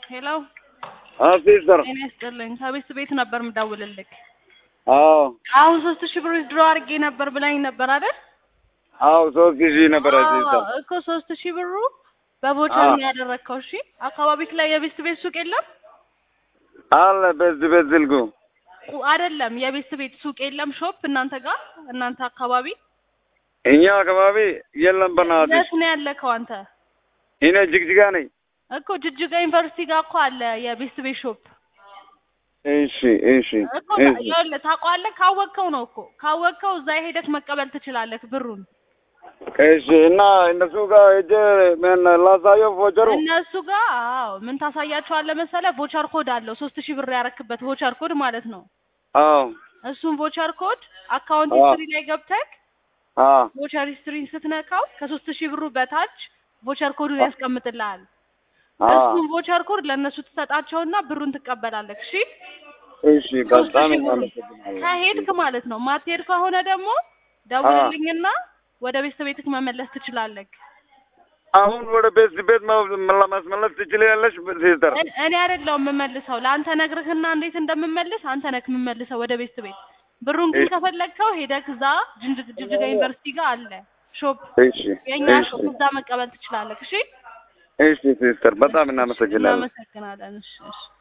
ሄሎ ሲስተር ጤና ይስጥልኝ። ከቤት ቤት ነበር ምደውልልክ። አዎ አሁን ሶስት ሺህ ብር ድሮ አድርጌ ነበር ብላኝ ነበር አይደል? አዎ ሶስት ሺህ ነበረ ሲስተር አዎ እኮ ሶስት ሺህ ብሩ በቦቸር አዎ። ነው ያደረግከው። እሺ አካባቢክ ላይ የቤት ቤት ሱቅ የለም አለ በዚህ በዚህ ልጉ ቁ- አይደለም የቤት ቤት ሱቅ የለም ሾፕ እናንተ ጋር እናንተ አካባቢ እኛ አካባቢ የለም በናትሽ የት ነው ያለከው አንተ? እኔ ጅግጅጋ ነኝ እኮ ጅጅጋ ዩኒቨርሲቲ ጋር እኮ አለ የቤት ቤት ሾፕ እሺ እሺ እኮ እሺ ይኸውልህ ታውቀዋለህ። ካወቅከው ነው እኮ ካወቅከው እዛ ሄደህ መቀበል ትችላለህ ብሩን። እሺ እና እነሱ ጋር ሄጄ ምን ላሳየው ፎጀሩ እነሱ ጋር አዎ ምን ታሳያቸዋለህ መሰለህ? ቮቸር ኮድ አለው ሶስት ሺህ ብር ያረክበት ቮቸር ኮድ ማለት ነው። አዎ እሱን ቮቸር ኮድ አካውንት አዎ። ሂስትሪ ላይ ገብተህ አዎ ቮቸር ሂስትሪን ስትነካው ከሶስት ሺህ ብሩ በታች ቮቸር ኮዱን ያስቀምጥልሃል። አዎ እሱን ቮቸር ኮድ ለእነሱ ትሰጣቸውና ብሩን ትቀበላለህ። እሺ እሺ ሶስት በጣም ሺህ ብሩን አመሰግናለሁ ከሄድክ ማለት ነው። ማትሄድ ከሆነ ደግሞ ደውልልኝና ወደ ቤት ቤትክ መመለስ ትችላለህ። አሁን ወደ ቤት ቤት መ- ለማስመለስ ትችላለሽ ሲስተር እኔ እኔ አይደለሁም የምመልሰው። ለአንተ ነግርህና እንዴት እንደምመልስ አንተ ነህ የምመልሰው ወደ ቤት ቤት። ብሩን ግን እሺ። ከፈለግከው ሄደህ እዛ ጅንጅ- ጅጅጋ ዩኒቨርሲቲ ጋር አለ ሾፕ፣ እሺ የእኛ እሺ ሾፕ፣ እዛ መቀበል ትችላለህ። እሺ፣ እሺ ሲስተር በጣም እናመሰግናለን እናመሰግናለን። እሺ፣ እሺ።